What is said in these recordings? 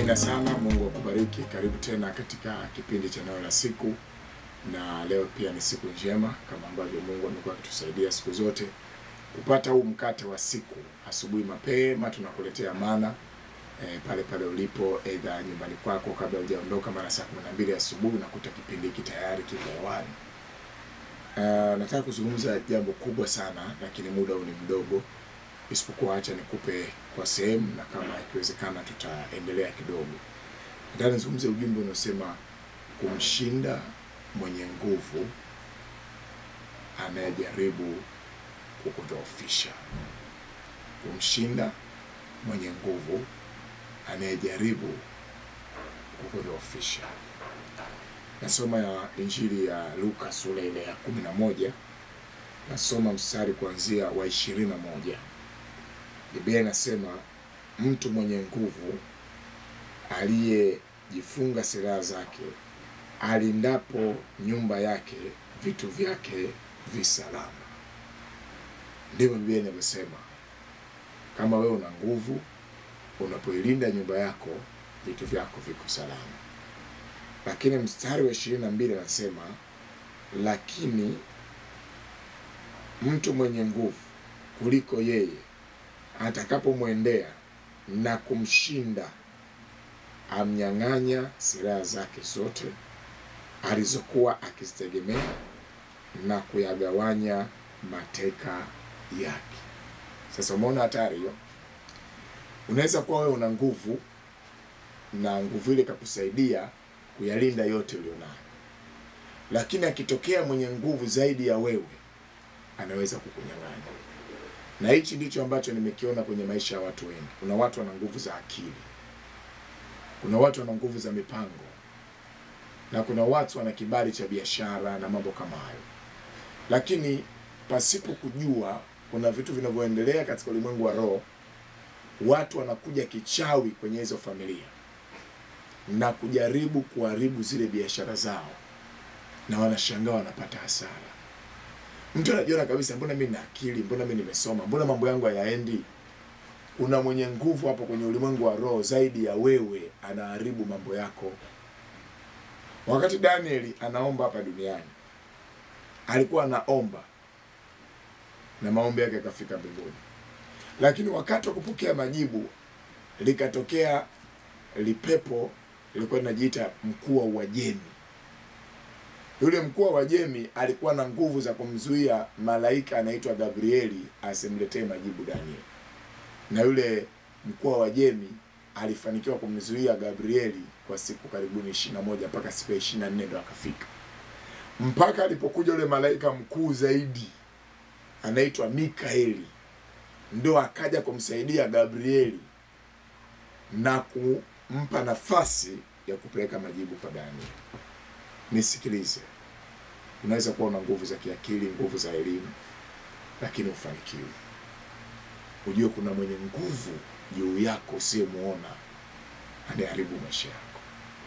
Amina sana. Mungu akubariki. Karibu tena katika kipindi cha neno la siku, na leo pia ni siku njema kama ambavyo Mungu amekuwa akitusaidia siku zote kupata huu mkate wa siku. Asubuhi mapema tunakuletea mana e, pale pale ulipo, aidha nyumbani kwako, kabla hujaondoka, mara saa kumi na mbili asubuhi unakuta kipindi hiki tayari kiko hewani. Uh, nataka kuzungumza jambo kubwa sana, lakini muda huu ni mdogo, isipokuwa acha nikupe kwa sehemu, na kama ikiwezekana tutaendelea kidogo. Nataka nizungumze ujumbe unaosema kumshinda mwenye nguvu anayejaribu kukudhoofisha. Kumshinda mwenye nguvu anayejaribu kukudhoofisha. Nasoma ya Injili ya Luka sura ile ya kumi na moja nasoma mstari kuanzia wa ishirini na moja. Biblia inasema mtu mwenye nguvu aliyejifunga silaha zake alindapo nyumba yake vitu vyake visalama. Ndivyo Biblia inavyosema. Kama wewe una nguvu, unapoilinda nyumba yako, vitu vyako viko salama. Lakini mstari wa ishirini na mbili anasema, lakini mtu mwenye nguvu kuliko yeye atakapomwendea na kumshinda, amnyang'anya silaha zake zote alizokuwa akizitegemea na kuyagawanya mateka yake. Sasa umeona hatari hiyo. Unaweza kuwa wewe una nguvu na nguvu ile ikakusaidia kuyalinda yote ulionayo, lakini akitokea mwenye nguvu zaidi ya wewe anaweza kukunyang'anya. Na hichi ndicho ambacho nimekiona kwenye maisha ya watu wengi. Kuna watu wana nguvu za akili, kuna watu wana nguvu za mipango, na kuna watu wana kibali cha biashara na mambo kama hayo, lakini pasipo kujua kuna vitu vinavyoendelea katika ulimwengu wa roho. Watu wanakuja kichawi kwenye hizo familia na kujaribu kuharibu zile biashara zao, na wanashangaa wanapata hasara. Mtu anajiona kabisa, mbona mimi na akili, mbona mimi nimesoma, mbona mambo yangu hayaendi? Kuna mwenye nguvu hapo kwenye ulimwengu wa roho zaidi ya wewe, anaharibu mambo yako. Wakati Danieli anaomba hapa duniani, alikuwa anaomba na maombi yake yakafika mbinguni, lakini wakati wa kupokea majibu likatokea lipepo lilikuwa linajiita mkuu wa Uajemi. Yule mkuu wa Uajemi alikuwa na nguvu za kumzuia malaika anaitwa Gabrieli asimletee majibu Danieli, na yule mkuu wa Uajemi alifanikiwa kumzuia Gabrieli kwa siku karibuni ishirini na moja mpaka siku ya ishirini na nne ndo akafika, mpaka alipokuja yule malaika mkuu zaidi anaitwa Mikaeli, ndo akaja kumsaidia Gabrieli na kumpa nafasi ya kupeleka majibu kwa Danieli. Nisikilize, unaweza kuwa una nguvu za kiakili, nguvu za elimu, lakini ufanikiwe. Ujue kuna mwenye nguvu juu yako usiyemuona anayeharibu maisha yako.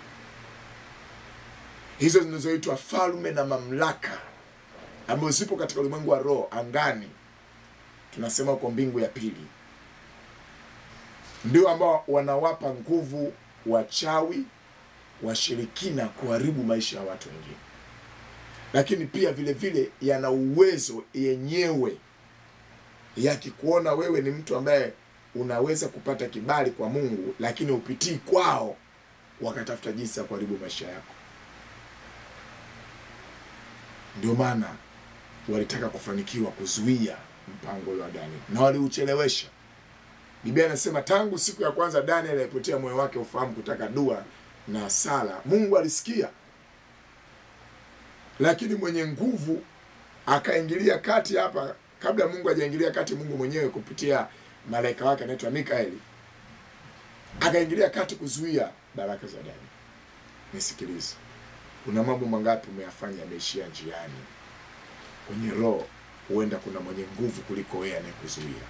Hizo zinazoitwa falme na mamlaka ambazo zipo katika ulimwengu wa roho, angani, tunasema huko mbingu ya pili, ndio ambao wanawapa nguvu wachawi, washirikina kuharibu maisha ya watu wengine, lakini pia vile vile yana uwezo yenyewe yakikuona wewe ni mtu ambaye unaweza kupata kibali kwa Mungu, lakini upitii kwao, wakatafuta jinsi ya kuharibu maisha yako. Ndio maana walitaka kufanikiwa kuzuia mpango ule wa Daniel na waliuchelewesha. Biblia inasema tangu siku ya kwanza Daniel alipotia moyo wake ufahamu kutaka dua na sala, Mungu alisikia, lakini mwenye nguvu akaingilia kati hapa. Kabla Mungu hajaingilia kati, Mungu mwenyewe kupitia malaika wake anaitwa Mikaeli akaingilia kati kuzuia baraka za Daniel. Nisikilize, kuna mambo mangapi umeyafanya yameishia njiani? Kwenye roho, huenda kuna mwenye nguvu kuliko wewe anayekuzuia.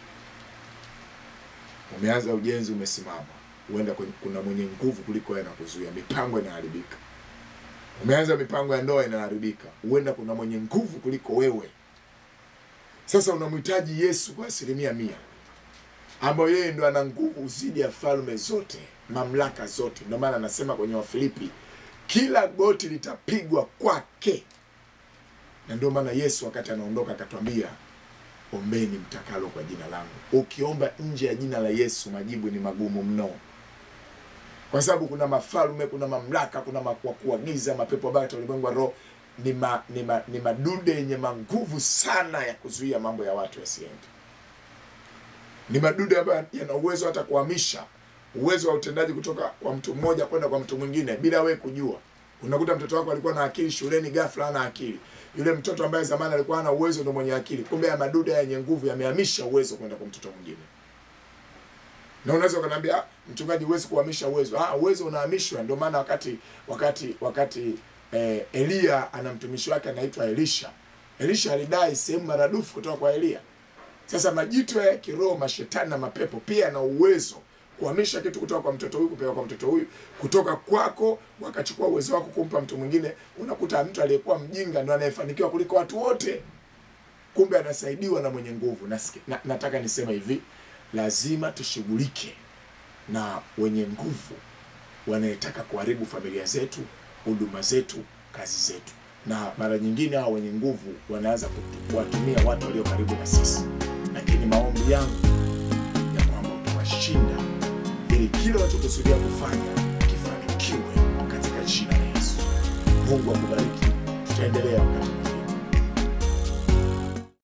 Umeanza ujenzi, umesimama, huenda kuna mwenye nguvu kuliko wewe anakuzuia, mipango inaharibika. Umeanza mipango ya ndoa inaharibika, huenda kuna mwenye nguvu kuliko wewe. Sasa unamhitaji Yesu kwa asilimia mia, ambayo yeye ndo ana nguvu zidi ya falme zote, mamlaka zote. Ndio maana anasema kwenye Wafilipi, kila goti litapigwa kwake. Na ndio maana Yesu wakati anaondoka akatwambia, ombeni mtakalo kwa jina langu. Ukiomba nje ya jina la Yesu, majibu ni magumu mno, kwa sababu kuna mafalme, kuna mamlaka, kuna kuagiza mapepo mabaya katika ulimwengu wa roho ni, ma, ni, ma, ni madude yenye manguvu sana ya kuzuia mambo ya watu yasiende. Ni madude ambayo yana uwezo hata kuhamisha uwezo wa utendaji kutoka kwa mtu mmoja kwenda kwa mtu mwingine bila wewe kujua. Unakuta mtoto wako alikuwa na akili shuleni, ghafla hana akili. Yule mtoto ambaye zamani alikuwa hana uwezo ndio mwenye akili, kumbe ya madude yenye nguvu yamehamisha uwezo kwenda kwa mtoto mwingine. Na unaweza ukaniambia, mchungaji, huwezi kuhamisha uwezo. Ah, uwezo unahamishwa. Ndio maana wakati wakati wakati eh, Eliya ana mtumishi wake anaitwa Elisha. Elisha alidai sehemu maradufu kutoka kwa Eliya. Sasa majito ya kiroho, mashetani na mapepo pia na uwezo kuhamisha kitu kutoka kwa mtoto huyu kupeleka kwa mtoto huyu, kutoka kwako wakachukua uwezo wako kumpa mtu mwingine. Unakuta mtu aliyekuwa mjinga ndo anayefanikiwa kuliko watu wote, kumbe anasaidiwa na mwenye nguvu. Na, na, nataka niseme hivi, lazima tushughulike na wenye nguvu wanayetaka kuharibu familia zetu, huduma zetu, kazi zetu, na mara nyingine hao wenye nguvu wanaanza kuwatumia watu walio karibu na sisi, lakini maombi yangu ya kwamba utawashinda ili kile wanachokusudia kufanya kifanikiwe katika jina la Yesu. Mungu akubariki. Tutaendelea wakati